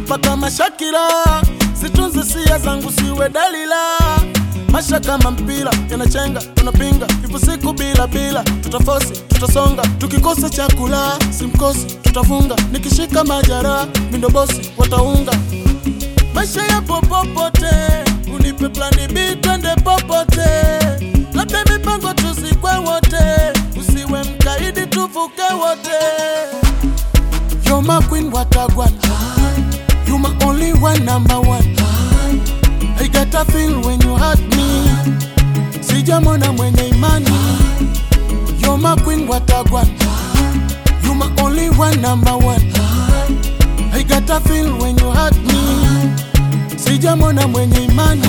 nakupa kama Shakira, situnze sia zangu siwe dalila. Masha kama mpira yanachenga, tunapinga ipo siku bila bila, tutafosi tutasonga, tukikosa chakula simkosi, tutafunga nikishika majara, mindo bosi wataunga. Maisha yapo popote, unipe plani B twende popote, labda mipango tuzikwe wote, usiwe mkaidi tuvuke wote. You're my queen, what a one. You my only one, number one. I get a feel when you hurt me. Sijamona mwenye imani. You're my queen, what a one. You my only one, number one. I get a feel when you hurt me. Sijamona mwenye imani.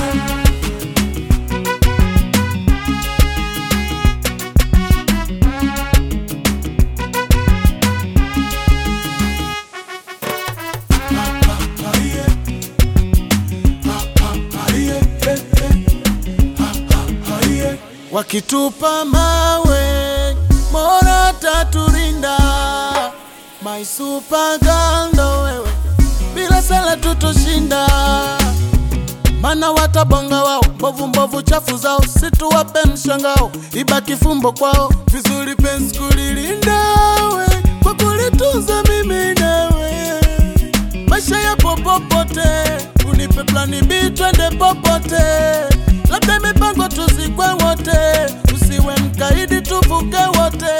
Wakitupa mawe, Mola taturinda. My super girl ndo wewe, bila sala tutoshinda. Mana watabonga wao, mbovu mbovu chafu zao, situwape mshangao, ibaki fumbo kwao. Vizuri penzi kulilinda we, kwa kulitunza mimi nawe. Maisha yapo popote, unipe plani B twende popote, labda mipango tuzikwe wote, usiwe mkaidi tuvuke wote.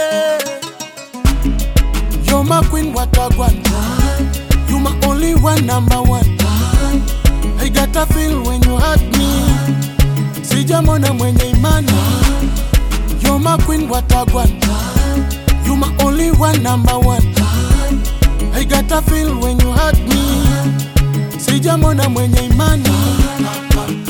You're my queen, what a one. You my only one, number one. I got a feel when you hurt me. Sijamona mwenye imani. You're my queen, what a one. You my only one, number one. I got a feel when you hurt me. Sijamona mwenye imani.